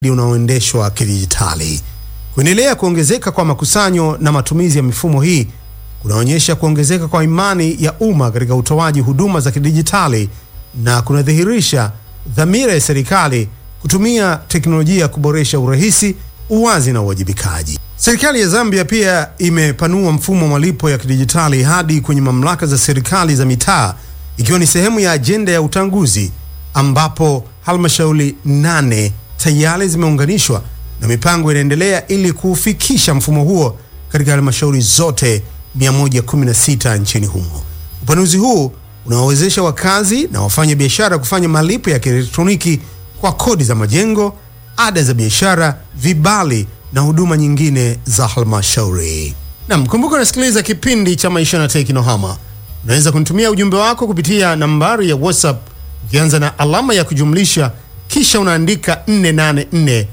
unaoendeshwa kidijitali. Kuendelea kuongezeka kwa makusanyo na matumizi ya mifumo hii kunaonyesha kuongezeka kwa imani ya umma katika utoaji huduma za kidijitali na kunadhihirisha dhamira ya serikali kutumia teknolojia kuboresha urahisi, uwazi na uwajibikaji. Serikali ya Zambia pia imepanua mfumo wa malipo ya kidijitali hadi kwenye mamlaka za serikali za mitaa ikiwa ni sehemu ya ajenda ya utanguzi ambapo halmashauri nane tayari zimeunganishwa na mipango inaendelea ili kuufikisha mfumo huo katika halmashauri zote 116 nchini humo. Upanuzi huu unawawezesha wakazi na wafanya biashara kufanya malipo ya kielektroniki kwa kodi za majengo, ada za biashara, vibali na huduma nyingine za halmashauri. Nam, kumbuka unasikiliza kipindi cha Maisha na Teknohama. Unaweza kunitumia ujumbe wako kupitia nambari ya WhatsApp ukianza na alama ya kujumlisha kisha unaandika 484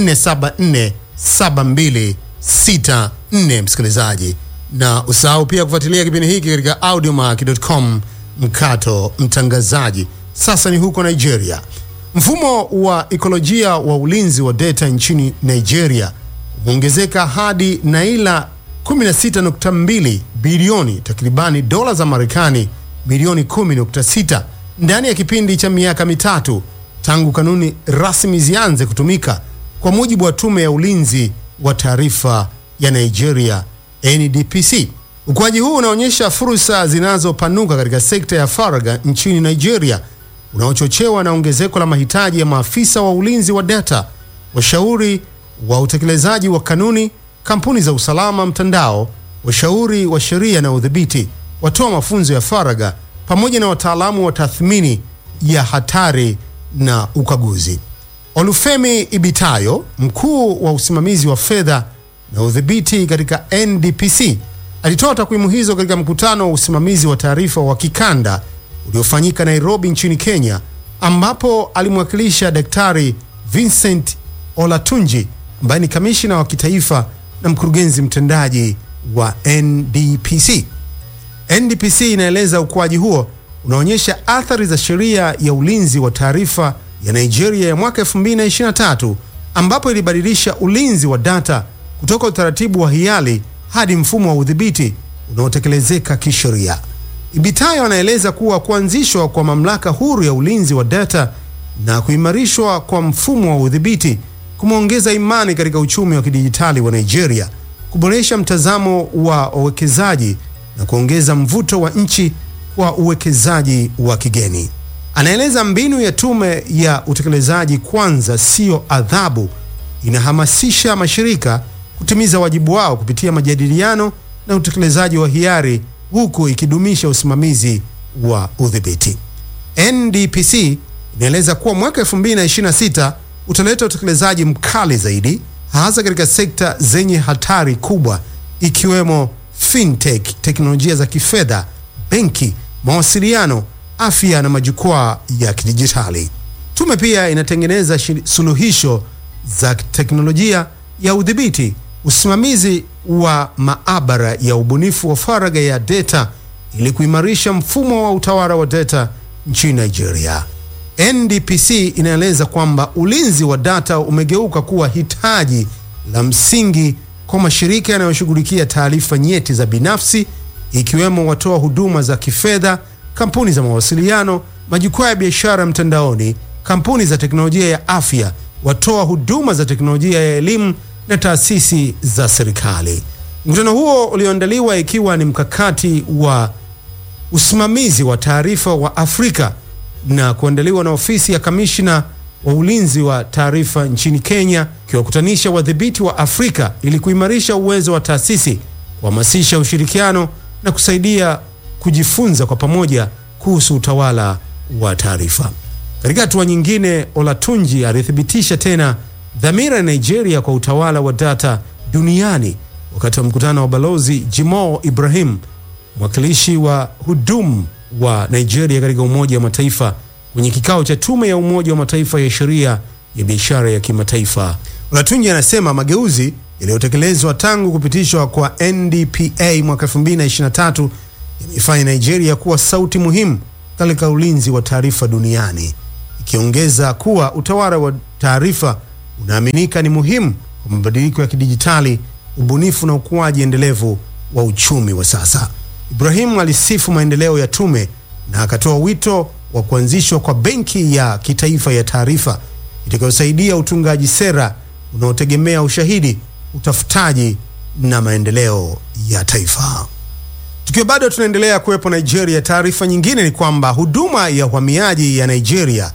474 7264, msikilizaji, na usahau pia kufuatilia kipindi hiki katika audiomack.com mkato mtangazaji. Sasa ni huko Nigeria. Mfumo wa ekolojia wa ulinzi wa data nchini Nigeria umeongezeka hadi naira 16.2 bilioni, takribani dola za Marekani milioni 10.6 ndani ya kipindi cha miaka mitatu tangu kanuni rasmi zianze kutumika, kwa mujibu wa tume ya ulinzi wa taarifa ya Nigeria NDPC. Ukuaji huu unaonyesha fursa zinazopanuka katika sekta ya faragha nchini Nigeria, unaochochewa na ongezeko la mahitaji ya maafisa wa ulinzi wa data, washauri wa utekelezaji wa kanuni, kampuni za usalama mtandao, washauri wa sheria na udhibiti, watoa mafunzo ya faragha, pamoja na wataalamu wa tathmini ya hatari na ukaguzi. Olufemi Ibitayo, mkuu wa usimamizi wa fedha na udhibiti katika NDPC, alitoa takwimu hizo katika mkutano wa usimamizi wa taarifa wa kikanda uliofanyika Nairobi nchini Kenya, ambapo alimwakilisha Daktari Vincent Olatunji ambaye ni kamishina wa kitaifa na mkurugenzi mtendaji wa NDPC. NDPC inaeleza ukuaji huo unaonyesha athari za sheria ya ulinzi wa taarifa ya Nigeria ya mwaka 2023 ambapo ilibadilisha ulinzi wa data kutoka utaratibu wa hiari hadi mfumo wa udhibiti unaotekelezeka kisheria. Ibitayo anaeleza kuwa kuanzishwa kwa mamlaka huru ya ulinzi wa data na kuimarishwa kwa mfumo wa udhibiti kumeongeza imani katika uchumi wa kidijitali wa Nigeria, kuboresha mtazamo wa wawekezaji na kuongeza mvuto wa nchi kwa uwekezaji wa kigeni. Anaeleza mbinu ya tume ya utekelezaji kwanza sio adhabu, inahamasisha mashirika kutimiza wajibu wao kupitia majadiliano na utekelezaji wa hiari huku ikidumisha usimamizi wa udhibiti. NDPC inaeleza kuwa mwaka 2026 utaleta utekelezaji mkali zaidi hasa katika sekta zenye hatari kubwa ikiwemo fintech, teknolojia za kifedha, benki, mawasiliano, afya na majukwaa ya kidijitali. Tume pia inatengeneza suluhisho za teknolojia ya udhibiti, usimamizi wa maabara ya ubunifu wa faragha ya data ili kuimarisha mfumo wa utawala wa data nchini Nigeria. NDPC inaeleza kwamba ulinzi wa data umegeuka kuwa hitaji la msingi kwa mashirika yanayoshughulikia taarifa nyeti za binafsi ikiwemo watoa huduma za kifedha, kampuni za mawasiliano, majukwaa ya biashara mtandaoni, kampuni za teknolojia ya afya, watoa huduma za teknolojia ya elimu na taasisi za serikali. Mkutano huo ulioandaliwa ikiwa ni mkakati wa usimamizi wa taarifa wa Afrika na kuandaliwa na ofisi ya kamishna wa ulinzi wa taarifa nchini Kenya, ikiwakutanisha wadhibiti wa Afrika ili kuimarisha uwezo wa taasisi, kuhamasisha ushirikiano na kusaidia kujifunza kwa pamoja kuhusu utawala wa taarifa. Katika hatua nyingine, Olatunji alithibitisha tena dhamira ya Nigeria kwa utawala wa data duniani wakati wa mkutano wa balozi Jimo Ibrahim, mwakilishi wa hudumu wa Nigeria katika Umoja wa Mataifa kwenye kikao cha tume ya Umoja wa Mataifa ya sheria ya biashara ya kimataifa. Olatunji anasema mageuzi yaliyotekelezwa tangu kupitishwa kwa NDPA mwaka 2023 yameifanya Nigeria kuwa sauti muhimu katika ulinzi wa taarifa duniani, ikiongeza kuwa utawala wa taarifa unaaminika ni muhimu kwa mabadiliko ya kidijitali, ubunifu na ukuaji endelevu wa uchumi wa sasa. Ibrahim alisifu maendeleo ya tume na akatoa wito wa kuanzishwa kwa benki ya kitaifa ya taarifa itakayosaidia utungaji sera unaotegemea ushahidi, utafutaji na maendeleo ya taifa. Tukiwa bado tunaendelea kuwepo Nigeria, taarifa nyingine ni kwamba huduma ya uhamiaji ya Nigeria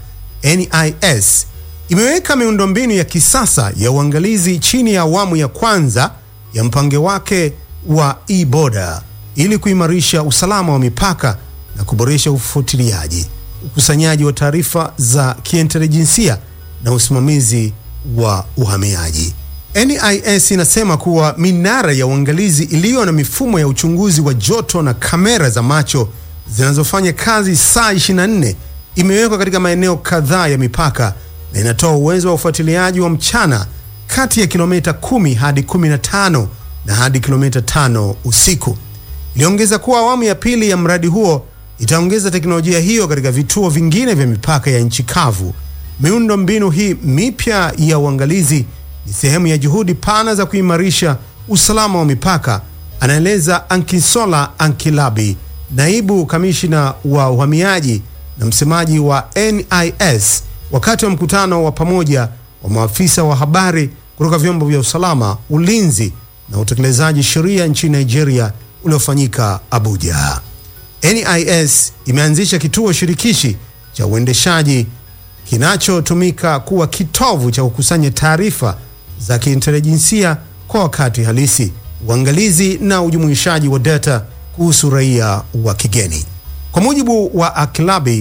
NIS imeweka miundombinu ya kisasa ya uangalizi chini ya awamu ya kwanza ya mpango wake wa e-border ili kuimarisha usalama wa mipaka na kuboresha ufuatiliaji, ukusanyaji wa taarifa za kiintelijensia na usimamizi wa uhamiaji. NIS inasema kuwa minara ya uangalizi iliyo na mifumo ya uchunguzi wa joto na kamera za macho zinazofanya kazi saa 24 imewekwa katika maeneo kadhaa ya mipaka na inatoa uwezo wa ufuatiliaji wa mchana kati ya kilomita 10 hadi 15 na hadi kilomita 5 usiku. Iliongeza kuwa awamu ya pili ya mradi huo itaongeza teknolojia hiyo katika vituo vingine vya mipaka ya nchi kavu. Miundo mbinu hii mipya ya uangalizi ni sehemu ya juhudi pana za kuimarisha usalama wa mipaka, anaeleza Ankisola Ankilabi, naibu kamishina wa uhamiaji na msemaji wa NIS, wakati wa mkutano wa pamoja wa maafisa wa habari kutoka vyombo vya usalama, ulinzi na utekelezaji sheria nchini Nigeria uliofanyika Abuja. NIS imeanzisha kituo shirikishi cha uendeshaji kinachotumika kuwa kitovu cha kukusanya taarifa za kiintelijensia kwa wakati halisi, uangalizi na ujumuishaji wa data kuhusu raia wa kigeni. Kwa mujibu wa Akilabi,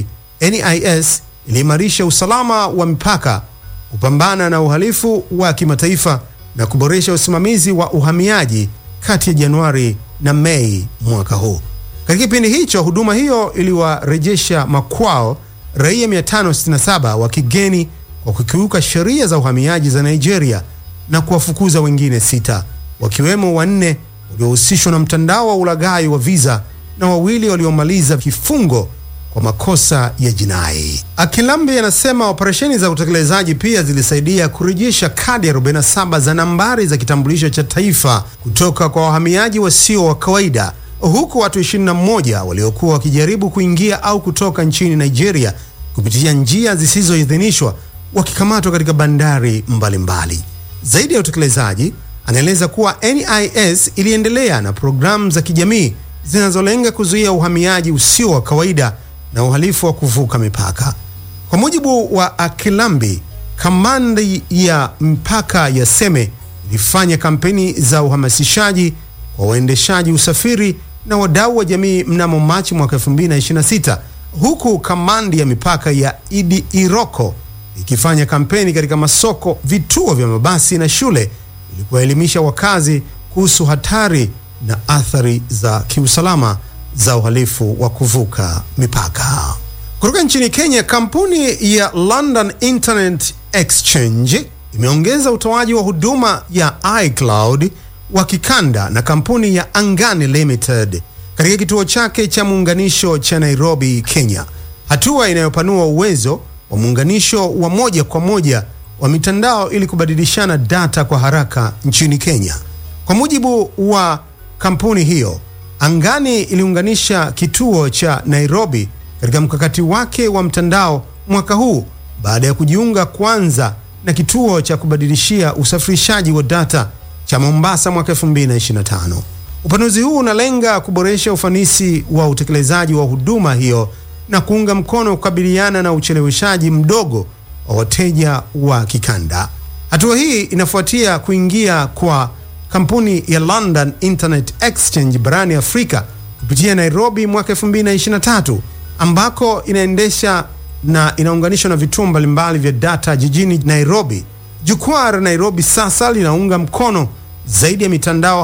NIS iliimarisha usalama wa mipaka, kupambana na uhalifu wa kimataifa na kuboresha usimamizi wa uhamiaji kati ya Januari na Mei mwaka huu. Katika kipindi hicho, huduma hiyo iliwarejesha makwao raia 567 wa kigeni kwa kukiuka sheria za uhamiaji za Nigeria na kuwafukuza wengine sita, wakiwemo wanne waliohusishwa na mtandao wa ulaghai wa visa na wawili waliomaliza kifungo kwa makosa ya jinai. Akilambi anasema operesheni za utekelezaji pia zilisaidia kurejesha kadi 47 za nambari za kitambulisho cha taifa kutoka kwa wahamiaji wasio wa kawaida, huku watu 21 waliokuwa wakijaribu kuingia au kutoka nchini Nigeria kupitia njia zisizoidhinishwa wakikamatwa katika bandari mbalimbali mbali. Zaidi ya utekelezaji, anaeleza kuwa NIS iliendelea na programu za kijamii zinazolenga kuzuia uhamiaji usio wa kawaida na uhalifu wa kuvuka mipaka. Kwa mujibu wa Akilambi, kamandi ya mpaka ya Seme ilifanya kampeni za uhamasishaji kwa waendeshaji usafiri na wadau wa jamii mnamo Machi mwaka 2026 huku kamandi ya mipaka ya Idi Iroko ikifanya kampeni katika masoko, vituo vya mabasi na shule ili kuwaelimisha wakazi kuhusu hatari na athari za kiusalama za uhalifu wa kuvuka mipaka. Kutoka nchini Kenya, kampuni ya London Internet Exchange imeongeza utoaji wa huduma ya iCloud wa kikanda na kampuni ya Angani Limited katika kituo chake cha muunganisho cha Nairobi, Kenya, hatua inayopanua uwezo wa muunganisho wa moja kwa moja wa mitandao ili kubadilishana data kwa haraka nchini Kenya. Kwa mujibu wa kampuni hiyo, Angani iliunganisha kituo cha Nairobi katika mkakati wake wa mtandao mwaka huu baada ya kujiunga kwanza na kituo cha kubadilishia usafirishaji wa data cha Mombasa mwaka 2025. Upanuzi huu unalenga kuboresha ufanisi wa utekelezaji wa huduma hiyo na kuunga mkono kukabiliana na ucheleweshaji mdogo wa wateja wa kikanda. Hatua hii inafuatia kuingia kwa kampuni ya London Internet Exchange barani Afrika kupitia Nairobi mwaka 2023 ambako inaendesha na inaunganishwa na vituo mbalimbali vya data jijini Nairobi. Jukwaa la Nairobi sasa linaunga mkono zaidi ya mitandao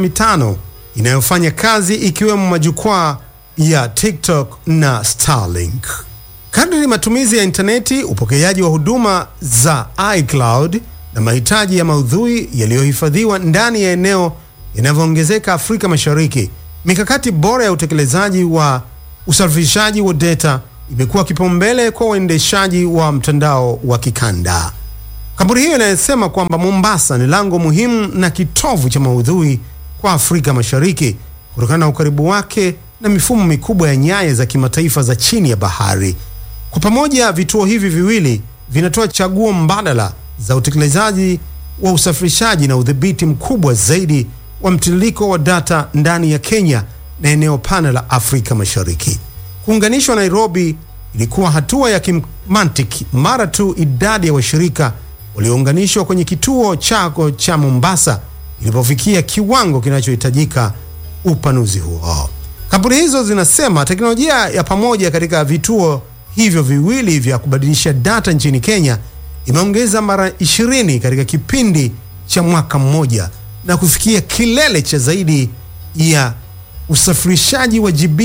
55 inayofanya kazi ikiwemo majukwaa ya TikTok na Starlink. Kadri matumizi ya intaneti, upokeaji wa huduma za iCloud na mahitaji ya maudhui yaliyohifadhiwa ndani ya eneo yanavyoongezeka Afrika Mashariki, mikakati bora ya utekelezaji wa usafirishaji wa data imekuwa kipaumbele kwa uendeshaji wa mtandao wa kikanda. Kampuni hiyo inayosema kwamba Mombasa ni lango muhimu na kitovu cha maudhui kwa Afrika Mashariki kutokana na ukaribu wake na mifumo mikubwa ya nyaya za kimataifa za chini ya bahari. Kwa pamoja, vituo hivi viwili vinatoa chaguo mbadala za utekelezaji wa usafirishaji na udhibiti mkubwa zaidi wa mtiririko wa data ndani ya Kenya na eneo pana la Afrika Mashariki. Kuunganishwa Nairobi ilikuwa hatua ya kimantiki mara tu idadi ya washirika waliounganishwa kwenye kituo chako cha Mombasa ilipofikia kiwango kinachohitajika upanuzi huo. Kampuni hizo zinasema teknolojia ya pamoja katika vituo hivyo viwili vya kubadilisha data nchini Kenya imeongeza mara 20 katika kipindi cha mwaka mmoja na kufikia kilele cha zaidi ya usafirishaji wa GB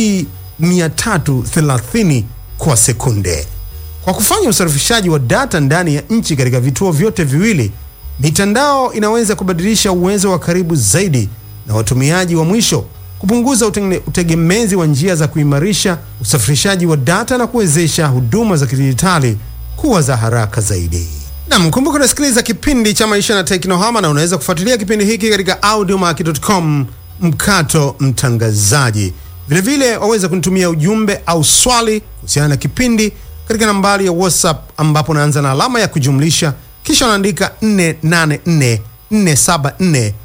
330 kwa sekunde. Kwa kufanya usafirishaji wa data ndani ya nchi katika vituo vyote viwili, mitandao inaweza kubadilisha uwezo wa karibu zaidi na watumiaji wa mwisho, kupunguza utenge- utegemezi wa njia za kuimarisha usafirishaji wa data na kuwezesha huduma za kidijitali kuwa za haraka zaidi. Nam, kumbuka unasikiliza kipindi cha Maisha na Teknohama, na unaweza kufuatilia kipindi hiki katika audiomack.com mkato mtangazaji. Vilevile waweza kunitumia ujumbe au swali kuhusiana na kipindi katika nambari ya WhatsApp ambapo unaanza na alama ya kujumlisha kisha unaandika 484 474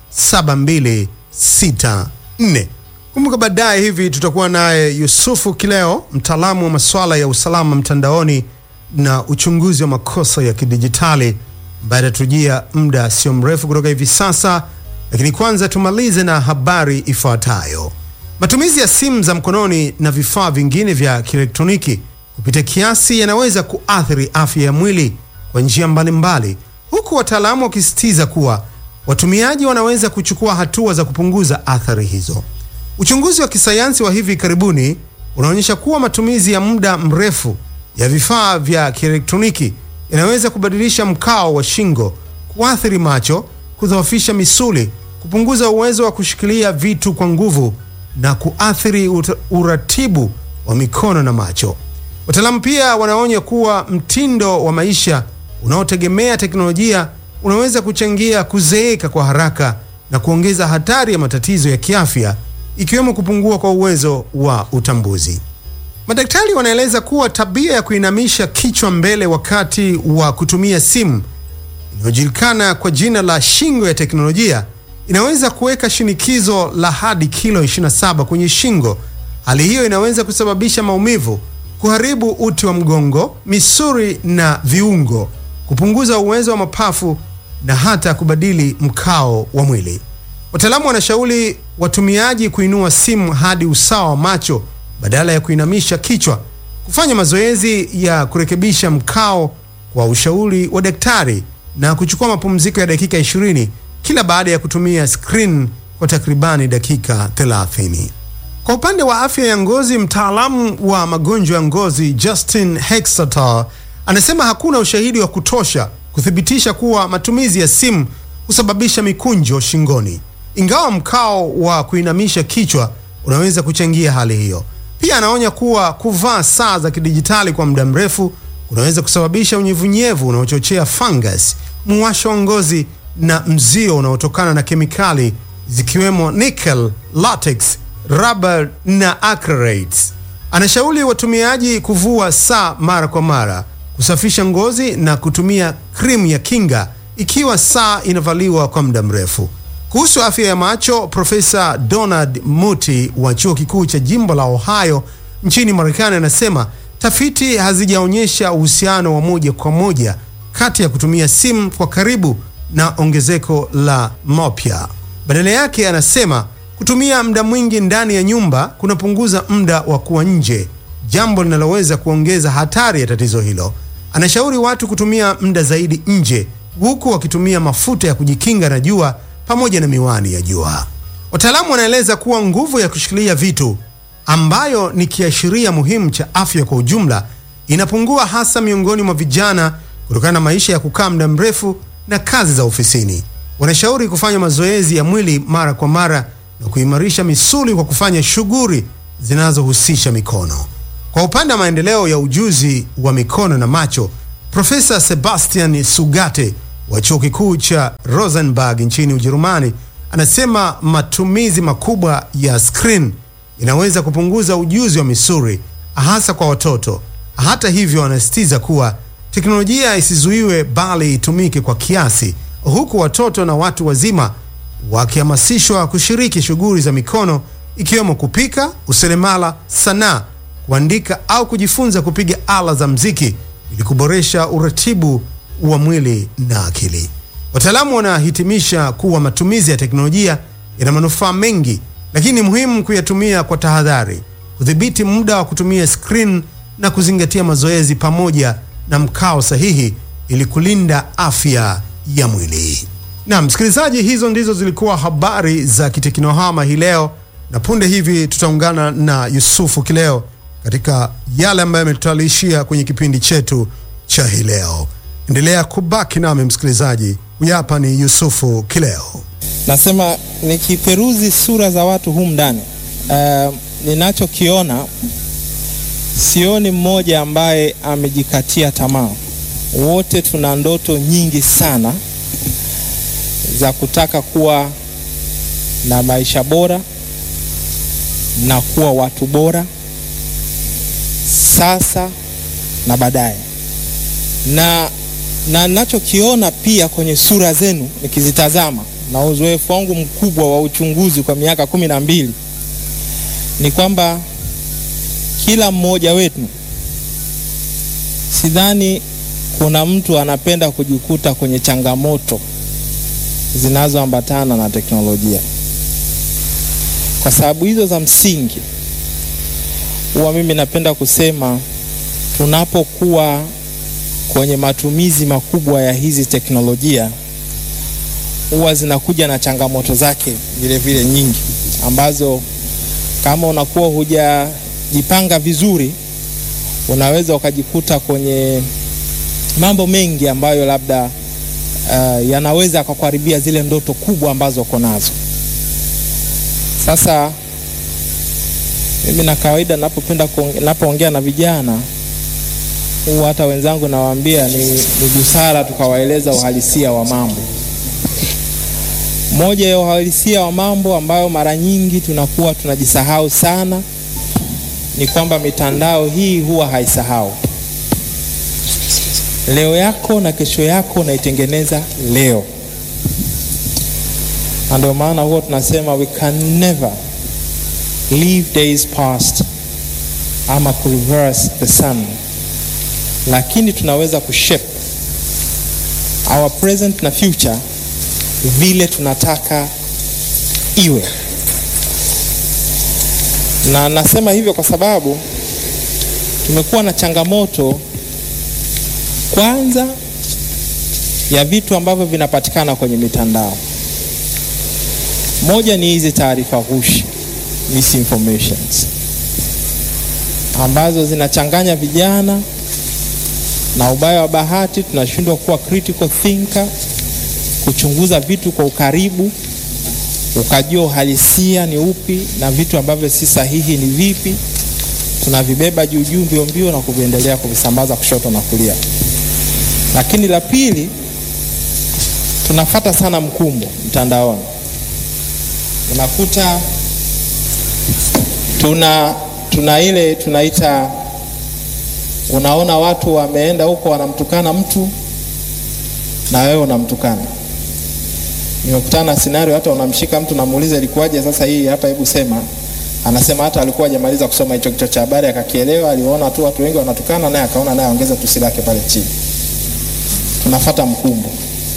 7264. Kumbuka baadaye hivi tutakuwa naye Yusufu Kileo, mtaalamu wa masuala ya usalama mtandaoni na uchunguzi wa makosa ya kidijitali ambaye atatujia muda sio mrefu kutoka hivi sasa, lakini kwanza tumalize na habari ifuatayo. Matumizi ya simu za mkononi na vifaa vingine vya kielektroniki kupita kiasi yanaweza kuathiri afya ya mwili kwa njia mbalimbali, huku wataalamu wakisisitiza kuwa watumiaji wanaweza kuchukua hatua za kupunguza athari hizo. Uchunguzi wa kisayansi wa hivi karibuni unaonyesha kuwa matumizi ya muda mrefu ya vifaa vya kielektroniki yanaweza kubadilisha mkao wa shingo, kuathiri macho, kudhoofisha misuli, kupunguza uwezo wa kushikilia vitu kwa nguvu na kuathiri ut- uratibu wa mikono na macho. Wataalamu pia wanaonya kuwa mtindo wa maisha unaotegemea teknolojia unaweza kuchangia kuzeeka kwa haraka na kuongeza hatari ya matatizo ya kiafya ikiwemo kupungua kwa uwezo wa utambuzi. Madaktari wanaeleza kuwa tabia ya kuinamisha kichwa mbele wakati wa kutumia simu inayojulikana kwa jina la shingo ya teknolojia inaweza kuweka shinikizo la hadi kilo 27 kwenye shingo. Hali hiyo inaweza kusababisha maumivu, kuharibu uti wa mgongo, misuli na viungo, kupunguza uwezo wa mapafu na hata kubadili mkao wa mwili. Wataalamu wanashauri watumiaji kuinua simu hadi usawa wa macho badala ya kuinamisha kichwa, kufanya mazoezi ya kurekebisha mkao kwa ushauri wa daktari na kuchukua mapumziko ya dakika 20 kila baada ya kutumia screen kwa takribani dakika 30. Kwa upande wa afya ya ngozi, mtaalamu wa magonjwa ya ngozi Justin Hexator anasema hakuna ushahidi wa kutosha kuthibitisha kuwa matumizi ya simu husababisha mikunjo shingoni, ingawa mkao wa kuinamisha kichwa unaweza kuchangia hali hiyo. Pia anaonya kuwa kuvaa saa za kidijitali kwa muda mrefu kunaweza kusababisha unyevunyevu unaochochea fungus, muwasho wa ngozi na mzio unaotokana na kemikali zikiwemo nickel, latex, rubber na acrylates. Anashauri watumiaji kuvua saa mara kwa mara, kusafisha ngozi na kutumia krimu ya kinga ikiwa saa inavaliwa kwa muda mrefu. Kuhusu afya ya macho, Profesa Donald Muti wa chuo kikuu cha jimbo la Ohio nchini Marekani anasema tafiti hazijaonyesha uhusiano wa moja kwa moja kati ya kutumia simu kwa karibu na ongezeko la myopia. Badala yake, anasema kutumia muda mwingi ndani ya nyumba kunapunguza muda wa kuwa nje, jambo linaloweza kuongeza hatari ya tatizo hilo. Anashauri watu kutumia muda zaidi nje, huku wakitumia mafuta ya kujikinga na jua pamoja na miwani ya jua. Wataalamu wanaeleza kuwa nguvu ya kushikilia vitu ambayo ni kiashiria muhimu cha afya kwa ujumla inapungua hasa miongoni mwa vijana kutokana na maisha ya kukaa muda mrefu na kazi za ofisini. Wanashauri kufanya mazoezi ya mwili mara kwa mara na kuimarisha misuli kwa kufanya shughuli zinazohusisha mikono. Kwa upande wa maendeleo ya ujuzi wa mikono na macho, Profesa Sebastian Sugate wa chuo kikuu cha Rosenberg nchini Ujerumani anasema matumizi makubwa ya screen inaweza kupunguza ujuzi wa misuli hasa kwa watoto. Hata hivyo, anasisitiza kuwa teknolojia isizuiwe bali itumike kwa kiasi, huku watoto na watu wazima wakihamasishwa kushiriki shughuli za mikono ikiwemo kupika, useremala, sanaa, kuandika au kujifunza kupiga ala za mziki ili kuboresha uratibu wa mwili na akili. Wataalamu wanahitimisha kuwa matumizi ya teknolojia yana manufaa mengi, lakini ni muhimu kuyatumia kwa tahadhari, kudhibiti muda wa kutumia screen na kuzingatia mazoezi pamoja na mkao sahihi ili kulinda afya ya mwili. Na msikilizaji, hizo ndizo zilikuwa habari za kiteknohama hii leo, na punde hivi tutaungana na Yusufu Kileo katika yale ambayo yametutayarishia kwenye kipindi chetu cha hii leo. Endelea kubaki nami msikilizaji. Huyu hapa ni Yusufu Kileo. Nasema nikiperuzi sura za watu humu ndani, uh, ninachokiona sioni mmoja ambaye amejikatia tamaa. Wote tuna ndoto nyingi sana za kutaka kuwa na maisha bora na kuwa watu bora sasa na baadaye, na na ninachokiona pia kwenye sura zenu nikizitazama na uzoefu wangu mkubwa wa uchunguzi kwa miaka kumi na mbili ni kwamba kila mmoja wetu, sidhani kuna mtu anapenda kujikuta kwenye changamoto zinazoambatana na teknolojia. Kwa sababu hizo za msingi, huwa mimi napenda kusema tunapokuwa kwenye matumizi makubwa ya hizi teknolojia huwa zinakuja na changamoto zake vile vile nyingi, ambazo kama unakuwa hujajipanga vizuri, unaweza ukajikuta kwenye mambo mengi ambayo labda uh, yanaweza kukuharibia zile ndoto kubwa ambazo uko nazo. Sasa mimi na kawaida napopenda napoongea na vijana huwa hata wenzangu nawaambia ni, ni busara tukawaeleza uhalisia wa mambo. Moja ya uhalisia wa mambo ambayo mara nyingi tunakuwa tunajisahau sana ni kwamba mitandao hii huwa haisahau. Leo yako na kesho yako unaitengeneza leo, na ndio maana huwa tunasema we can never leave days past ama ku reverse the sun, lakini tunaweza kushape our present na future vile tunataka iwe. Na nasema hivyo kwa sababu tumekuwa na changamoto kwanza ya vitu ambavyo vinapatikana kwenye mitandao. Moja ni hizi taarifa ghushi, misinformations, ambazo zinachanganya vijana, na ubaya wa bahati tunashindwa kuwa critical thinker kuchunguza vitu kwa ukaribu, ukajua uhalisia ni upi na vitu ambavyo si sahihi ni vipi. Tunavibeba juu juu mbio mbio na kuviendelea kuvisambaza kushoto na kulia. Lakini la pili, tunafata sana mkumbo mtandaoni, unakuta tuna tuna ile tunaita, unaona watu wameenda huko wanamtukana mtu na wewe unamtukana nimekutana na scenario, hata unamshika mtu namuuliza ilikuwaje sasa hii hapa, hebu sema. Anasema hata alikuwa hajamaliza kusoma hicho kichwa cha habari akakielewa, aliona tu watu wengi wanatukana, naye akaona naye ongeza tusi lake pale chini. Tunafata mkumbo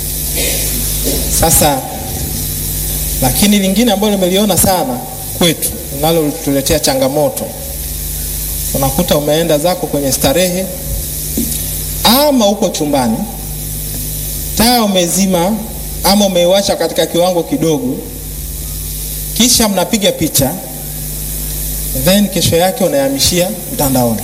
sasa. Lakini lingine ambalo nimeliona sana kwetu, linalotuletea changamoto, unakuta umeenda zako kwenye starehe ama uko chumbani, taa umezima ama umeiwasha katika kiwango kidogo, kisha mnapiga picha, then kesho yake unahamishia mtandaoni.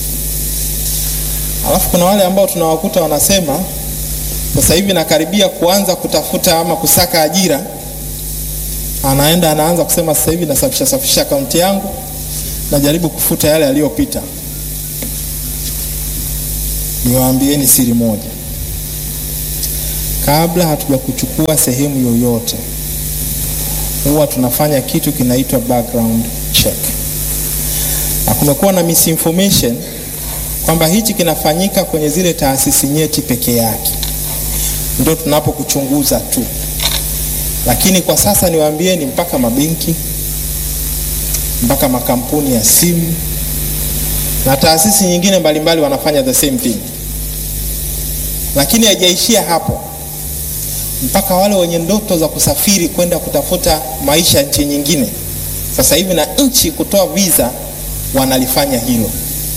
Alafu kuna wale ambao tunawakuta wanasema sasa hivi nakaribia kuanza kutafuta ama kusaka ajira, anaenda anaanza kusema sasa hivi nasafisha safisha akaunti yangu, najaribu kufuta yale yaliyopita. Niwaambieni siri moja kabla hatuja kuchukua sehemu yoyote, huwa tunafanya kitu kinaitwa background check, na kumekuwa na misinformation kwamba hichi kinafanyika kwenye zile taasisi nyeti peke yake ndio tunapokuchunguza tu, lakini kwa sasa niwaambieni, mpaka mabenki mpaka makampuni ya simu na taasisi nyingine mbalimbali wanafanya the same thing, lakini haijaishia hapo. Mpaka wale wenye ndoto za kusafiri kwenda kutafuta maisha nchi nyingine, sasa hivi na nchi kutoa visa wanalifanya hilo,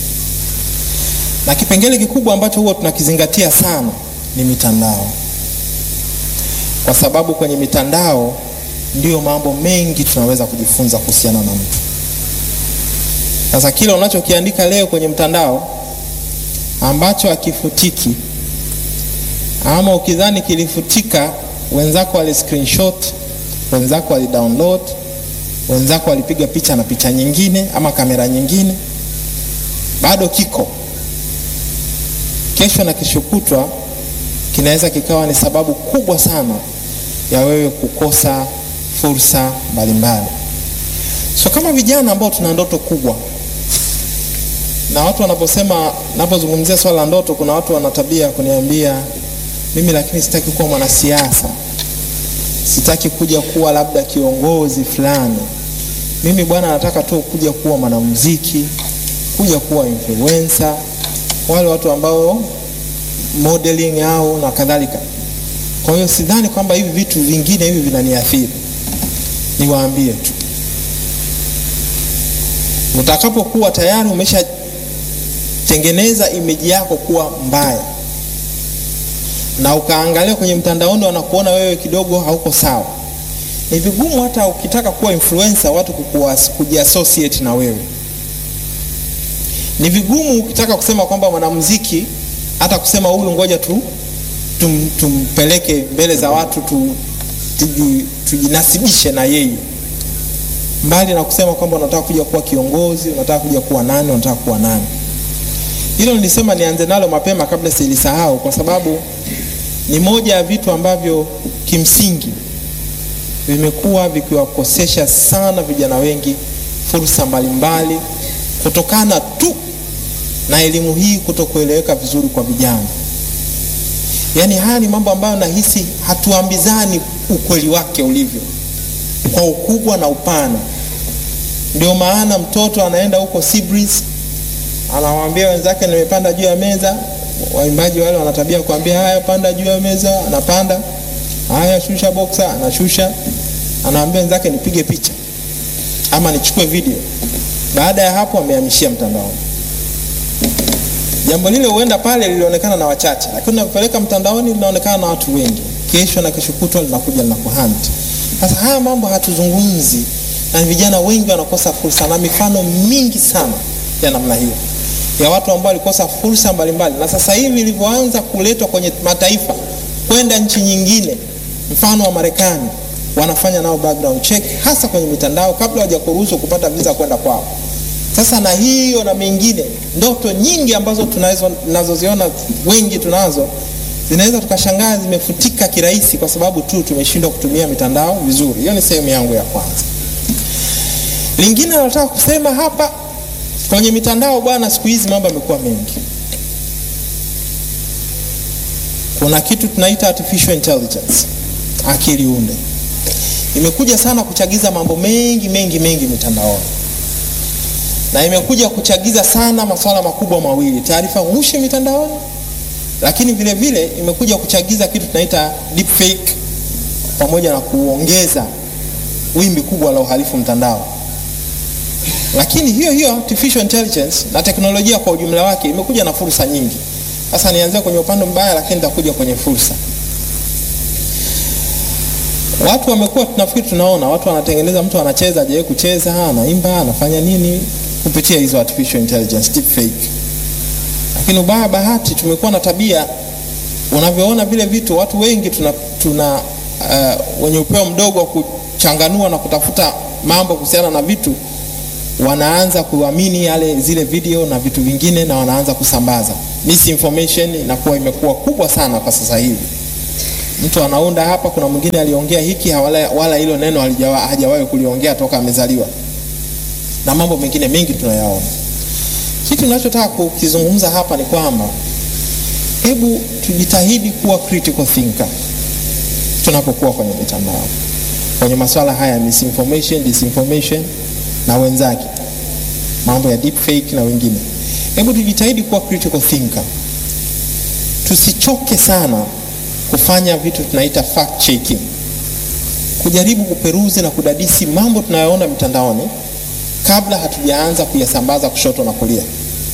na kipengele kikubwa ambacho huwa tunakizingatia sana ni mitandao, kwa sababu kwenye mitandao ndiyo mambo mengi tunaweza kujifunza kuhusiana na mtu. Sasa kile unachokiandika leo kwenye mtandao ambacho hakifutiki, ama ukidhani kilifutika, wenzako wali screenshot, wenzako wali download, wenzako walipiga picha na picha nyingine ama kamera nyingine, bado kiko kesho na kesho kutwa, kinaweza kikawa ni sababu kubwa sana ya wewe kukosa fursa mbalimbali. So kama vijana ambao tuna ndoto kubwa, na watu wanaposema, napozungumzia swala la ndoto, kuna watu wana tabia ya kuniambia mimi, lakini sitaki kuwa mwanasiasa, sitaki kuja kuwa labda kiongozi fulani. Mimi bwana, nataka tu kuja kuwa mwanamuziki, kuja kuwa influencer, wale watu ambao modeling au na kadhalika. Kwa hiyo sidhani kwamba hivi vitu vingine hivi vinaniathiri. Niwaambie tu, utakapokuwa tayari umeshatengeneza imeji yako kuwa mbaya na ukaangalia kwenye mtandaoni wanakuona wewe kidogo hauko sawa, ni vigumu hata ukitaka kuwa influencer watu kujiassociate na wewe. Ni vigumu ukitaka kusema kwamba mwanamuziki hata kusema huyu ngoja tu tum, tumpeleke mbele za watu tu, tuji, tujinasibishe na yeye, mbali na kusema kwamba unataka kuja kuwa kiongozi, unataka kuja kuwa nani, unataka kuwa nani. Hilo nilisema nianze nalo mapema kabla silisahau, kwa sababu ni moja ya vitu ambavyo kimsingi vimekuwa vikiwakosesha sana vijana wengi fursa mbalimbali kutokana tu na elimu hii kutokueleweka vizuri kwa vijana. Yaani haya ni mambo ambayo nahisi hatuambizani ukweli wake ulivyo kwa ukubwa na upana. Ndio maana mtoto anaenda huko Sibris, anawaambia wenzake nimepanda juu ya meza. Waimbaji wale wana tabia kuambia haya, panda juu ya meza, anapanda. Haya, shusha boxer, anashusha. Anawaambia wenzake nipige picha ama nichukue video. Baada ya hapo, amehamishia mtandaoni. Jambo lile huenda pale lilionekana na wachache, lakini unapeleka mtandaoni linaonekana na watu wengi. Kesho na kesho kutwa linakuja linakuhunt. Sasa haya mambo hatuzungumzi, na vijana wengi wanakosa fursa, na mifano mingi sana ya namna hiyo ya watu ambao walikosa fursa mbalimbali, na sasa hivi ilivyoanza kuletwa kwenye mataifa kwenda nchi nyingine, mfano wa Marekani, wanafanya nao background check, hasa kwenye mitandao kabla hawajakuruhusu kupata visa kwenda kwao. Sasa na hiyo na mengine, ndoto nyingi ambazo tunazo tunazoziona wengi tunazo zinaweza tukashangaa zimefutika kirahisi kwa sababu tu tumeshindwa kutumia mitandao vizuri. Hiyo ni sehemu yangu ya kwanza. Lingine nataka kusema hapa kwenye mitandao, bwana, siku hizi mambo yamekuwa mengi. Kuna kitu tunaita artificial intelligence, akili unde, imekuja sana kuchagiza mambo mengi mengi mengi mitandaoni na imekuja kuchagiza sana masuala makubwa mawili, taarifa ghushi mitandaoni, lakini vile vile imekuja kuchagiza kitu tunaita deepfake, pamoja na kuongeza wimbi kubwa la uhalifu mtandao. Lakini hiyo hiyo artificial intelligence na teknolojia kwa ujumla wake imekuja na fursa nyingi. Sasa nianzia kwenye upande mbaya, lakini nitakuja kwenye fursa. Watu wamekuwa tunafikiri, tunaona watu wanatengeneza, mtu anacheza, hajawahi kucheza, anaimba, anafanya nini kupitia hizo artificial intelligence deepfake. Lakini ubaya bahati, tumekuwa na tabia, unavyoona vile vitu, watu wengi tuna, tuna uh, wenye upeo mdogo wa kuchanganua na kutafuta mambo kuhusiana na vitu, wanaanza kuamini yale zile video na vitu vingine, na wanaanza kusambaza misinformation. Inakuwa imekuwa kubwa sana kwa sasa hivi, mtu anaunda hapa, kuna mwingine aliongea hiki wala, wala hilo neno halijawa- hajawahi kuliongea toka amezaliwa, na mambo mengine mengi tunayaona. Kitu ninachotaka kukizungumza hapa ni kwamba hebu tujitahidi kuwa critical thinker tunapokuwa kwenye mitandao, kwenye masuala haya ya misinformation, disinformation na wenzake, mambo ya deepfake na wengine. Hebu tujitahidi kuwa critical thinker, tusichoke sana kufanya vitu tunaita fact checking, kujaribu kuperuzi na kudadisi mambo tunayoona mitandaoni kabla hatujaanza kuyasambaza kushoto na kulia,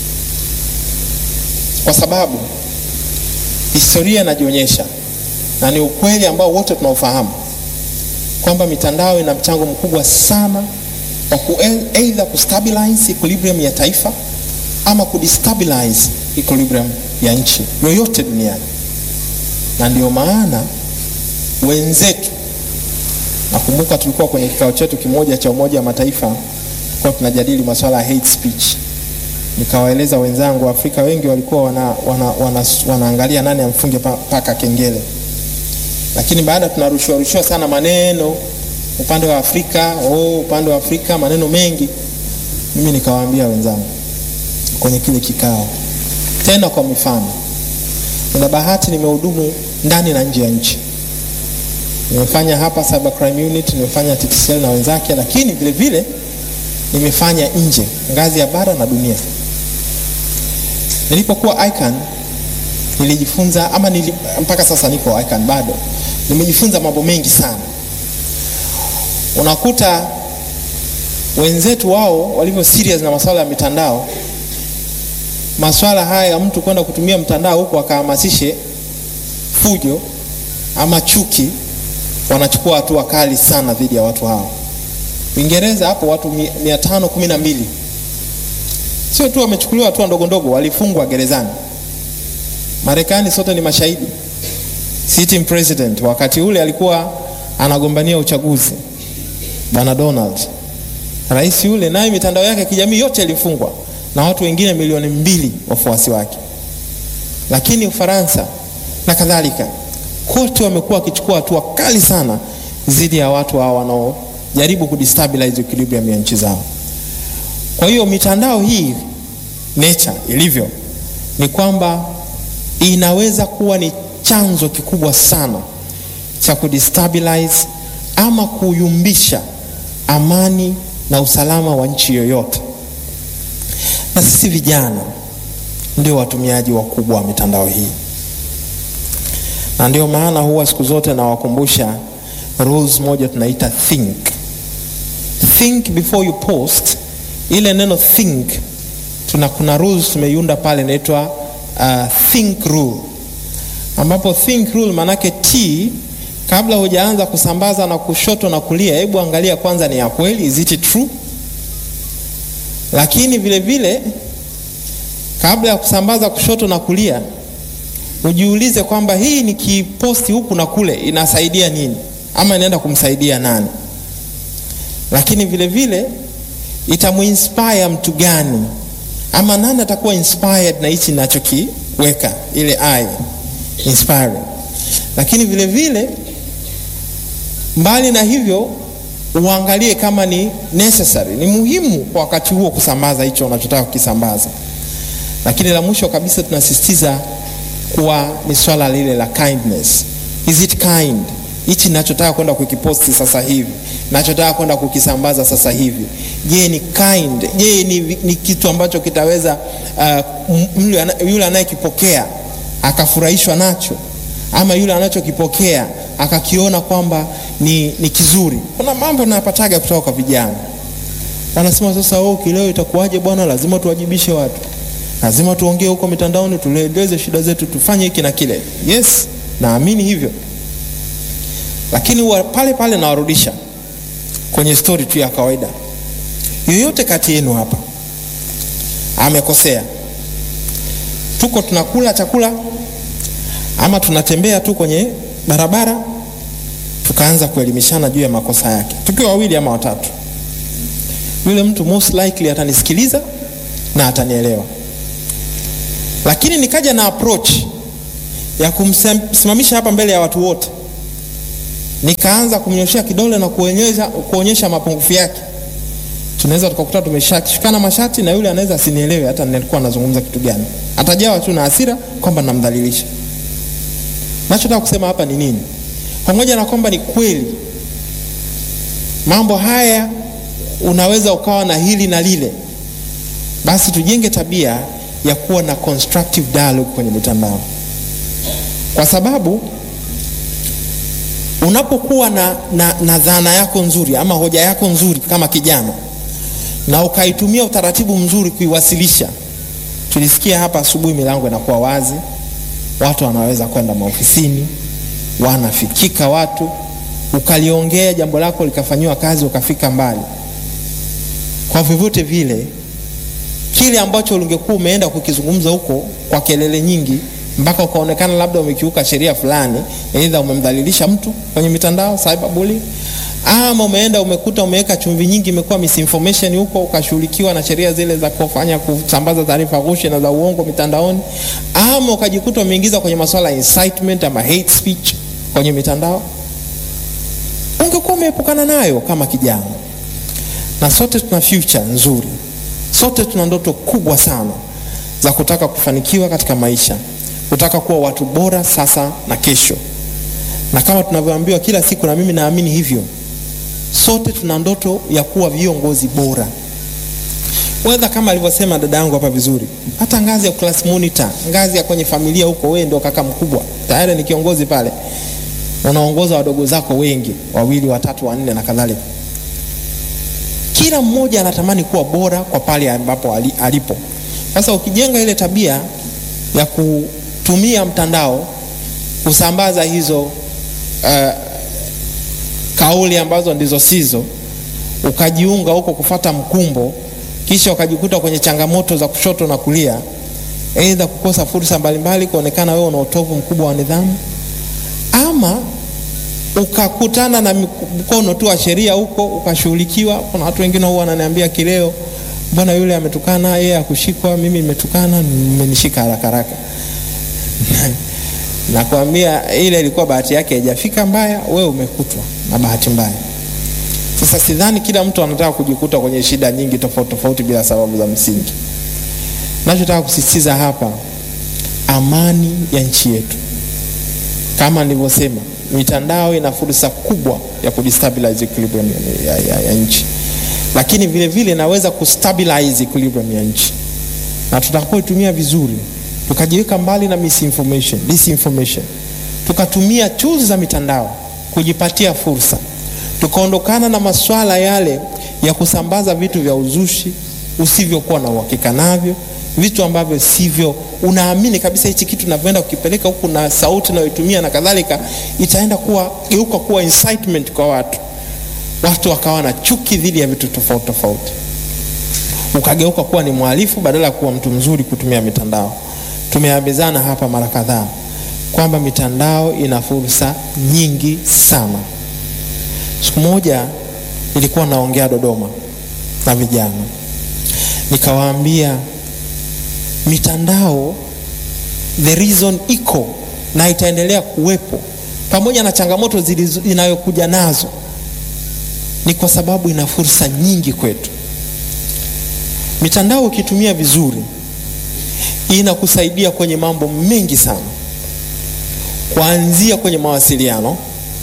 kwa sababu historia inajionyesha na ni ukweli ambao wote tunaofahamu kwamba mitandao ina mchango mkubwa sana wa ku either kustabilize equilibrium ya taifa ama kudestabilize equilibrium ya nchi yoyote duniani, na ndio maana wenzetu, nakumbuka tulikuwa kwenye kikao chetu kimoja cha Umoja wa Mataifa, tulikuwa tunajadili masuala ya hate speech nikawaeleza wenzangu Afrika wengi walikuwa wana, wana, wana, wanaangalia nani amfunge pa- paka kengele, lakini baada tunarushiwa rushiwa sana maneno upande wa Afrika oh, upande wa Afrika maneno mengi. Mimi nikawaambia wenzangu kwenye kile kikao, tena kwa mifano, nina bahati nimehudumu ndani na nje ya nchi. Nimefanya hapa Cyber Crime Unit, nimefanya TTCL na wenzake, lakini vile vile nimefanya nje ngazi ya bara na dunia. Nilipokuwa ICAN nilijifunza ama nili, mpaka sasa niko ICAN bado nimejifunza mambo mengi sana. Unakuta wenzetu wao walivyo serious na masuala ya mitandao, masuala haya ya mtu kwenda kutumia mtandao huku akahamasishe fujo ama chuki, wanachukua hatua kali sana dhidi ya watu hao. Uingereza hapo watu mi- mia tano kumi na mbili sio tu wamechukuliwa hatua ndogo ndogo, walifungwa gerezani. Marekani sote ni mashahidi. Sitting president wakati ule alikuwa anagombania uchaguzi, bwana Donald, rais yule, naye mitandao yake ya kijamii yote ilifungwa na watu wengine milioni mbili wafuasi wake. Lakini Ufaransa na kadhalika, kote wamekuwa wakichukua hatua kali sana dhidi ya watu hao wanaojaribu kudestabilize equilibrium ya nchi zao. Kwa hiyo mitandao hii nature ilivyo ni kwamba inaweza kuwa ni chanzo kikubwa sana cha kudestabilize ama kuyumbisha amani na usalama wa nchi yoyote, na sisi vijana ndio watumiaji wakubwa wa mitandao hii, na ndio maana huwa siku zote nawakumbusha rules moja tunaita think think before you post. Ile neno think tuna kuna rules tumeiunda pale inaitwa uh, think rule, ambapo think rule maanake t kabla hujaanza kusambaza na kushoto na kulia, hebu angalia kwanza ni ya kweli, is it true? Lakini vile vile kabla ya kusambaza kushoto na kulia, ujiulize kwamba hii nikiposti huku na kule inasaidia nini ama inaenda kumsaidia nani? Lakini vile vile itamuinspire mtu gani ama nani atakuwa inspired na hichi ninachokiweka, ile I inspiring. Lakini vile vile mbali na hivyo, uangalie kama ni necessary, ni muhimu kwa wakati huo kusambaza hicho unachotaka kukisambaza. Lakini la mwisho kabisa tunasisitiza kuwa ni swala lile la kindness. Is it kind? Hichi ninachotaka kwenda kukiposti sasa hivi, nachotaka kwenda kukisambaza sasa hivi, je, ni kind? Je, ni, ni kitu ambacho kitaweza uh, yule ana- yule anayekipokea akafurahishwa nacho, ama yule anachokipokea akakiona kwamba ni, ni kizuri. Kuna mambo napataga kutoka kwa vijana wanasema sasa, oh, kileo itakuwaje bwana? Lazima tuwajibishe watu, lazima tuongee huko mitandaoni, tueleze shida zetu, tufanye hiki na kile. Yes, naamini hivyo, lakini wa, pale pale nawarudisha kwenye stori tu ya kawaida. Yoyote kati yenu hapa amekosea, tuko tunakula chakula ama tunatembea tu kwenye barabara, tukaanza kuelimishana juu ya makosa yake, tukiwa wawili ama watatu yule mtu most likely atanisikiliza na atanielewa, lakini nikaja na approach ya kumsimamisha hapa mbele ya watu wote nikaanza kumnyoshea kidole na kuonyesha, kuonyesha mapungufu yake, tunaweza tukakuta tumeshikana mashati na yule anaweza asinielewe hata nilikuwa nazungumza kitu gani, atajawa tu na hasira kwamba namdhalilisha. Nachotaka kusema hapa ni nini? Pamoja na kwamba ni kweli mambo haya unaweza ukawa na hili na lile, basi tujenge tabia ya kuwa na constructive dialogue kwenye mitandao, kwa sababu unapokuwa na, na, na dhana yako nzuri ama hoja yako nzuri kama kijana na ukaitumia utaratibu mzuri kuiwasilisha. Tulisikia hapa asubuhi, milango inakuwa wazi, watu wanaweza kwenda maofisini, wanafikika watu, ukaliongea jambo lako likafanyiwa kazi, ukafika mbali. Kwa vyovyote vile, kile ambacho ungekuwa umeenda kukizungumza huko kwa kelele nyingi mpaka ukaonekana labda umekiuka sheria fulani, aidha umemdhalilisha mtu kwenye mitandao cyberbullying, ama umeenda umekuta umeweka chumvi nyingi, imekuwa misinformation huko, ukashughulikiwa na sheria zile za kufanya kusambaza taarifa ghushi na za uongo mitandaoni, ama ukajikuta umeingiza kwenye masuala ya incitement ama hate speech kwenye mitandao, ungekuwa umeepukana nayo kama kijana. Na sote tuna future nzuri, sote tuna ndoto kubwa sana za kutaka kufanikiwa katika maisha kutaka kuwa watu bora sasa na kesho, na kama tunavyoambiwa kila siku, na mimi naamini hivyo, sote tuna ndoto ya kuwa viongozi bora, wedha kama alivyosema dada yangu hapa vizuri, hata ngazi ya class monitor, ngazi ya kwenye familia huko, wewe ndio kaka mkubwa tayari ni kiongozi pale, unaongoza wadogo zako wengi, wawili, watatu, wanne na kadhalika. Kila mmoja anatamani kuwa bora kwa pale ambapo alipo. Sasa ukijenga ile tabia ya kutumia mtandao kusambaza hizo uh, kauli ambazo ndizo sizo, ukajiunga huko kufata mkumbo, kisha ukajikuta kwenye changamoto za kushoto na kulia, aidha kukosa fursa mbalimbali, kuonekana wewe una utovu mkubwa wa nidhamu, ama ukakutana na mkono tu wa sheria huko ukashughulikiwa. Kuna watu wengine huwa wananiambia kileo Mbona yule ametukana, yeye akushikwa, mimi nimetukana, nimenishika haraka haraka. Nakwambia ile ilikuwa bahati yake haijafika mbaya, wewe umekutwa na bahati mbaya. Sasa sidhani kila mtu anataka kujikuta kwenye shida nyingi tofauti tofauti bila sababu za msingi. Nachotaka kusisitiza hapa, amani ya nchi yetu, kama nilivyosema, mitandao ina fursa kubwa ya kudestabilize equilibrium ya, ya, ya nchi lakini vile vile naweza kustabilize equilibrium ya nchi, na tutakapoitumia vizuri, tukajiweka mbali na misinformation, disinformation, tukatumia tools za mitandao kujipatia fursa, tukaondokana na maswala yale ya kusambaza vitu vya uzushi usivyokuwa na uhakika navyo, vitu ambavyo sivyo, unaamini kabisa hichi kitu navyoenda kukipeleka huku na sauti nayoitumia na kadhalika, itaenda kuwa geuka kuwa incitement kwa watu watu wakawa na chuki dhidi ya vitu tofauti tofauti, ukageuka kuwa ni mhalifu badala ya kuwa mtu mzuri kutumia mitandao. Tumeambizana hapa mara kadhaa kwamba mitandao ina fursa nyingi sana. Siku moja nilikuwa naongea Dodoma na vijana, nikawaambia mitandao, the reason iko na itaendelea kuwepo pamoja na changamoto zinayokuja nazo ni kwa sababu ina fursa nyingi kwetu. Mitandao ukitumia vizuri, inakusaidia kwenye mambo mengi sana, kuanzia kwenye mawasiliano,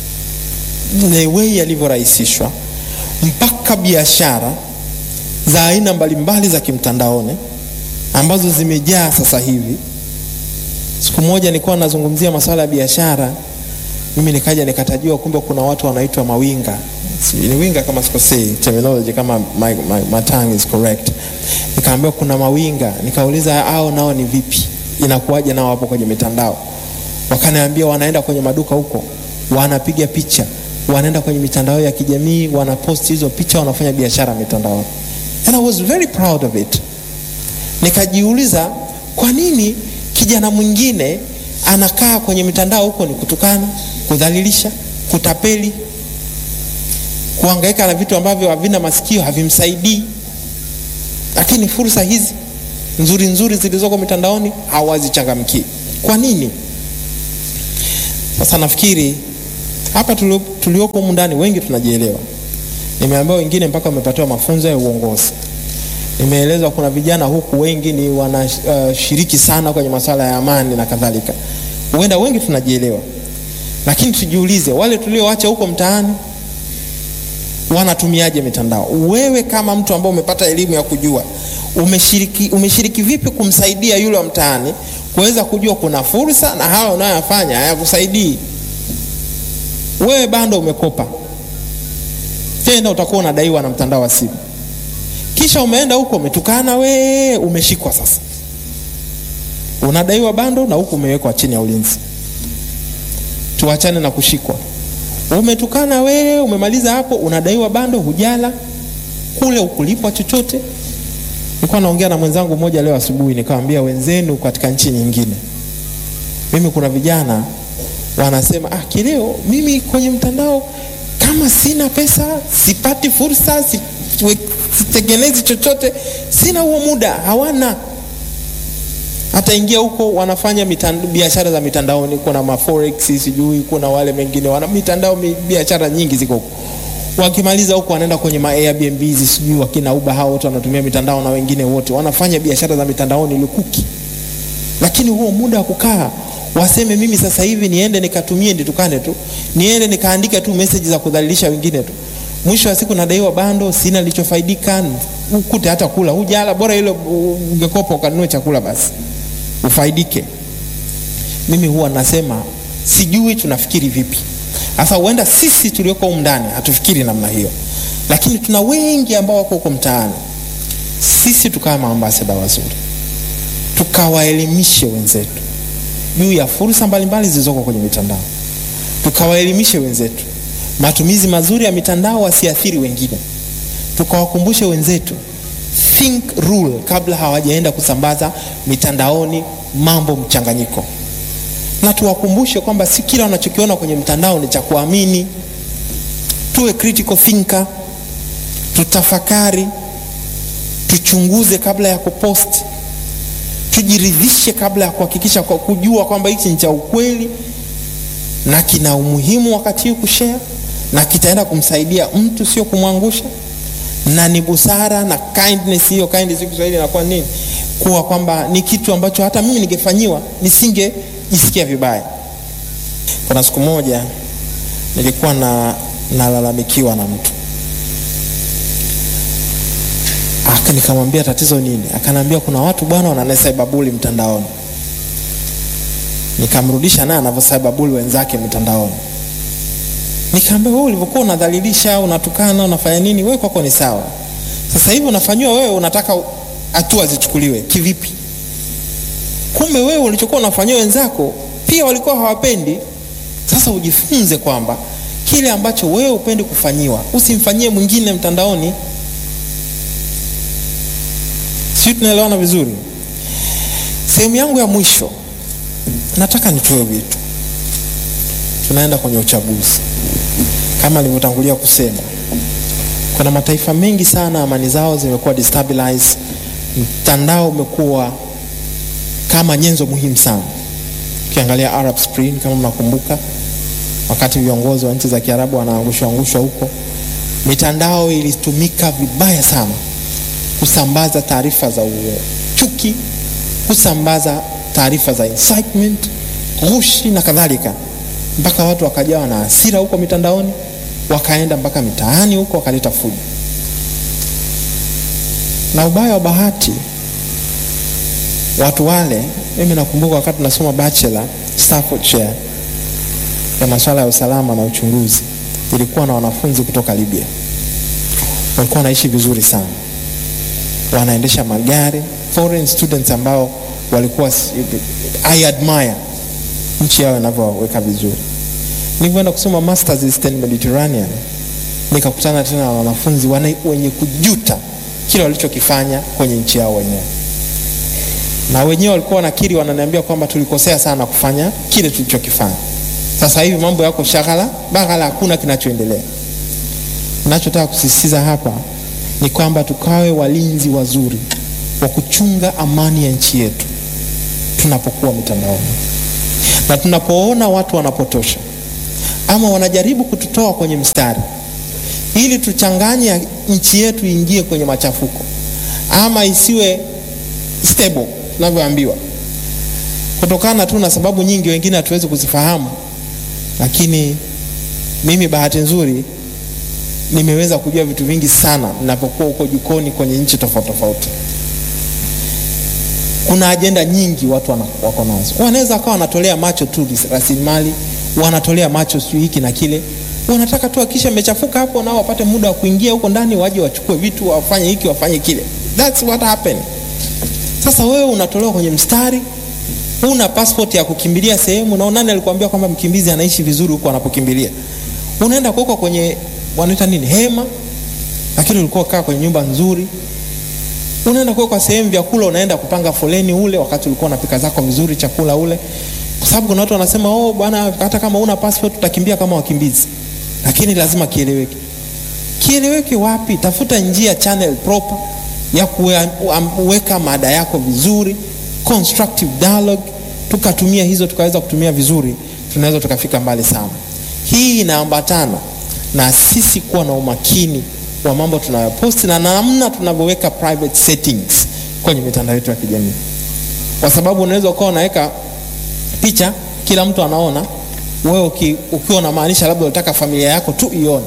the way yalivyorahisishwa, mpaka biashara za aina mbalimbali za kimtandaoni ambazo zimejaa sasa hivi. Siku moja nilikuwa nazungumzia masuala ya biashara, mimi nikaja nikatajiwa, kumbe kuna watu wanaitwa mawinga ni winga kama sikosei terminology kama my, my, my tongue is correct. Nikaambiwa kuna mawinga, nikauliza hao nao ni vipi, inakuwaje nao hapo kwenye mitandao? Wakaniambia wanaenda kwenye maduka huko, wanapiga picha, wanaenda kwenye mitandao ya kijamii, wanapost hizo picha, wanafanya biashara mitandao. And I was very proud of it. Nikajiuliza kwa nini kijana mwingine anakaa kwenye mitandao huko ni kutukana, kudhalilisha, kutapeli kuhangaika na vitu ambavyo havina masikio havimsaidii, lakini fursa hizi nzuri nzuri zilizoko mitandaoni hawazichangamkii. Kwa nini? Sasa nafikiri Hapa tulio- tulioko humu ndani wengi tunajielewa. Nimeambiwa wengine mpaka wamepatiwa mafunzo ya uongozi. Nimeelezwa kuna vijana huku wengi ni wanashiriki sana kwenye masuala ya amani na kadhalika. Huenda wengi tunajielewa, lakini tujiulize, wale tulioacha huko mtaani wanatumiaje mitandao? Wewe kama mtu ambaye umepata elimu ya kujua, umeshiriki, umeshiriki vipi kumsaidia yule wa mtaani kuweza kujua kuna fursa na hawa unayoyafanya hayakusaidii wewe? Bando umekopa tena, utakuwa unadaiwa na mtandao wa simu, kisha umeenda huko umetukana, we umeshikwa sasa, unadaiwa bando na huku umewekwa chini ya ulinzi. Tuachane na kushikwa umetukana wewe, umemaliza hapo, unadaiwa bando, hujala kule, ukulipwa chochote. Nilikuwa naongea na mwenzangu mmoja leo asubuhi, nikamwambia wenzenu katika nchi nyingine, mimi kuna vijana wanasema ah, kileo mimi kwenye mtandao kama sina pesa, sipati fursa, si- we- sitengenezi chochote, sina huo muda, hawana hata ingia huko wanafanya mitand- biashara za mitandaoni, kuna maforex sijui, kuna wale mengine wana mitandao mi- biashara nyingi ziko huko. Wakimaliza huko wanaenda kwenye ma Airbnb sijui, wakina Uber, hao wote wanatumia mitandao na wengine wote wanafanya biashara za mitandaoni lukuki, lakini huo muda wa kukaa waseme mimi sasa hivi niende nikatumie nitukane tu, niende nikaandike tu message za kudhalilisha wengine tu, mwisho wa siku nadaiwa bando, sina nilichofaidika, ukute hata kula hujala, bora ile ungekopa ukanunue chakula basi ufaidike. Mimi huwa nasema sijui tunafikiri vipi. Sasa huenda sisi tulioko humu ndani hatufikiri namna hiyo, lakini tuna wengi ambao wako huko mtaani. Sisi tukawa maambasada wazuri, tukawaelimishe wenzetu juu ya fursa mbalimbali zilizoko kwenye mitandao, tukawaelimishe wenzetu matumizi mazuri ya mitandao wasiathiri wengine, tukawakumbushe wenzetu think rule kabla hawajaenda kusambaza mitandaoni mambo mchanganyiko, na tuwakumbushe kwamba si kila wanachokiona kwenye mtandao ni cha kuamini. Tuwe critical thinker, tutafakari, tuchunguze kabla ya kupost, tujiridhishe kabla ya kuhakikisha kwa kujua kwamba hichi ni cha ukweli na kina umuhimu wakati huu kushare na kitaenda kumsaidia mtu, sio kumwangusha na ni busara na kindness. Hiyo kindness kwa Kiswahili inakuwa nini? Kuwa kwamba ni kitu ambacho hata mimi ningefanyiwa nisingejisikia vibaya. Kuna siku moja nilikuwa na nalalamikiwa na mtu aka, nikamwambia tatizo nini? Akaniambia kuna watu bwana wananasaibabuli mtandaoni. Nikamrudisha naye anavyosaibabuli wenzake mtandaoni. Nikamwambia wewe ulivyokuwa unadhalilisha, unatukana, unafanya nini, wewe kwako ni sawa. Sasa hivi unafanyiwa wewe, unataka hatua zichukuliwe kivipi? Kumbe wewe ulichokuwa unafanyia wenzako pia walikuwa hawapendi. Sasa ujifunze kwamba kile ambacho wewe upendi kufanyiwa usimfanyie mwingine mtandaoni. Sisi tunaelewana vizuri. Sehemu yangu ya mwisho, nataka nitoe wito. Tunaenda kwenye uchaguzi kama nilivyotangulia kusema, kuna mataifa mengi sana amani zao zimekuwa destabilize. Mtandao umekuwa kama nyenzo muhimu sana. Ukiangalia Arab Spring, kama mnakumbuka, wakati viongozi wa nchi za Kiarabu wanaangushwa angushwa huko, mitandao ilitumika vibaya sana kusambaza taarifa za chuki, kusambaza taarifa za incitement, ghushi na kadhalika mpaka watu wakajawa na hasira huko mitandaoni, wakaenda mpaka mitaani huko wakaleta fujo. Na ubaya wa bahati, watu wale, mimi nakumbuka wakati nasoma bachelor Staffordshire ya masuala ya usalama na uchunguzi, ilikuwa na wanafunzi kutoka Libya, walikuwa wanaishi vizuri sana, wanaendesha magari, foreign students ambao walikuwa I admire nchi yao inavyoweka vizuri. Nilivyoenda kusoma masters Eastern Mediterranean, nikakutana tena na wanafunzi wenye kujuta kile walichokifanya kwenye nchi yao wenyewe, na wenyewe walikuwa wanakiri, wananiambia kwamba tulikosea sana kufanya kile tulichokifanya. Sasa hivi mambo yako shaghala baghala, hakuna kinachoendelea. Ninachotaka kusisitiza hapa ni kwamba tukawe walinzi wazuri wa kuchunga amani ya nchi yetu tunapokuwa mitandaoni na tunapoona watu wanapotosha ama wanajaribu kututoa kwenye mstari ili tuchanganye nchi yetu iingie kwenye machafuko ama isiwe stable tunavyoambiwa, kutokana tu na sababu nyingi, wengine hatuwezi kuzifahamu, lakini mimi bahati nzuri nimeweza kujua vitu vingi sana ninapokuwa huko jikoni kwenye nchi tofauti tofauti. Kuna ajenda nyingi watu wana, wako nazo. Wanaweza wakawa wanatolea macho tu rasilimali, wanatolea macho sijui hiki na kile, wanataka tu akisha mechafuka hapo, nao wapate muda wa kuingia huko ndani, waje wachukue vitu, wafanye hiki wafanye kile. That's what happened. Sasa wewe unatolewa kwenye mstari, una passport ya kukimbilia sehemu, na nani alikwambia kwamba mkimbizi anaishi vizuri huko anapokimbilia? Unaenda kuwekwa kwenye wanaita nini, hema, lakini ulikuwa kaa kwenye nyumba nzuri. Unaenda kuwekwa sehemu vyakula, unaenda kupanga foleni ule, wakati ulikuwa unapika zako vizuri chakula ule, kwa sababu kuna watu wanasema oh, bwana, hata kama una passport utakimbia kama wakimbizi. Lakini lazima kieleweke. Kieleweke wapi? Tafuta njia, channel proper ya kuweka mada yako vizuri, constructive dialogue, tukatumia hizo, tukaweza kutumia vizuri, tunaweza tukafika mbali sana. Hii inaambatana na sisi kuwa na umakini wa mambo tunayoposti na namna tunavyoweka private settings kwenye mitandao yetu ya kijamii, kwa sababu unaweza ukawa unaweka picha kila mtu anaona, wewe ukiwa unamaanisha labda unataka familia yako tu ione,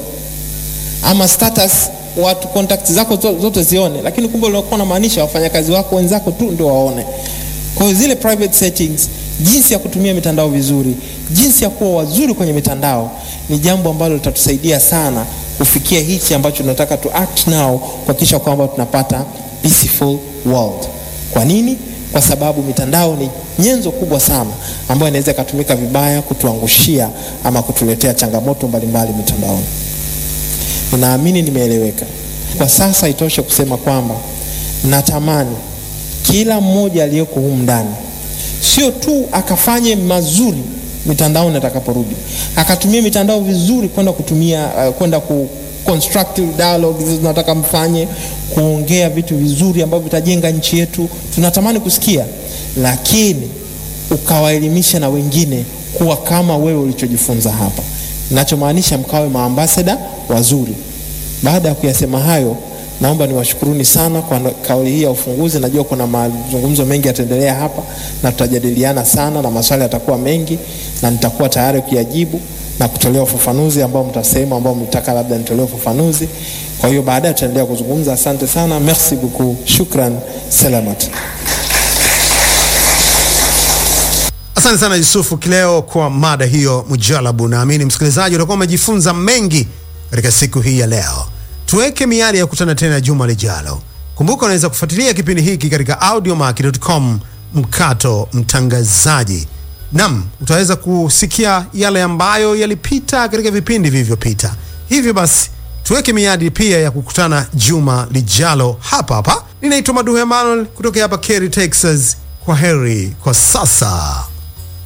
ama status watu contact zako zote zione, lakini kumbe ulikuwa unamaanisha wafanyakazi wako wenzako tu ndio waone. Kwa hiyo zile private settings, jinsi ya kutumia mitandao vizuri, jinsi ya kuwa wazuri kwenye mitandao ni jambo ambalo litatusaidia sana kufikia hichi ambacho tunataka tu act now, kuhakikisha kwamba tunapata peaceful world. Kwa nini? Kwa sababu mitandao ni nyenzo kubwa sana ambayo inaweza ikatumika vibaya kutuangushia ama kutuletea changamoto mbalimbali mitandaoni. Ninaamini nimeeleweka. Kwa sasa itoshe kusema kwamba natamani kila mmoja aliyeko humu ndani sio tu akafanye mazuri mitandaoni atakaporudi, akatumia mitandao vizuri kwenda kutumia uh, kwenda ku constructive dialogue hizo tunataka mfanye, kuongea vitu vizuri ambavyo vitajenga nchi yetu, tunatamani kusikia, lakini ukawaelimisha na wengine kuwa kama wewe ulichojifunza hapa. Ninachomaanisha mkawe maambasada wazuri. Baada ya kuyasema hayo, naomba niwashukuruni sana kwa kauli hii ya ufunguzi. Najua kuna mazungumzo mengi yataendelea hapa na tutajadiliana sana na maswali yatakuwa mengi, na nitakuwa tayari kuyajibu na kutolea ufafanuzi ambao mtasema, ambao mtaka labda nitolee ufafanuzi. Kwa hiyo baadaye tutaendelea kuzungumza. Asante sana, merci beaucoup, shukran, selamat. Asante sana Yusufu Kileo kwa mada hiyo mujalabu. Naamini msikilizaji utakuwa umejifunza mengi katika siku hii ya leo. Tuweke miadi ya kukutana tena juma lijalo. Kumbuka unaweza kufuatilia kipindi hiki katika audiomack.com mkato mtangazaji. Nam, utaweza kusikia yale ambayo yalipita katika vipindi vilivyopita. Hivyo basi tuweke miadi pia ya kukutana juma lijalo hapa hapa. Ninaitwa Maduhu Emmanuel kutoka hapa Kerry, Texas. Kwa heri kwa sasa.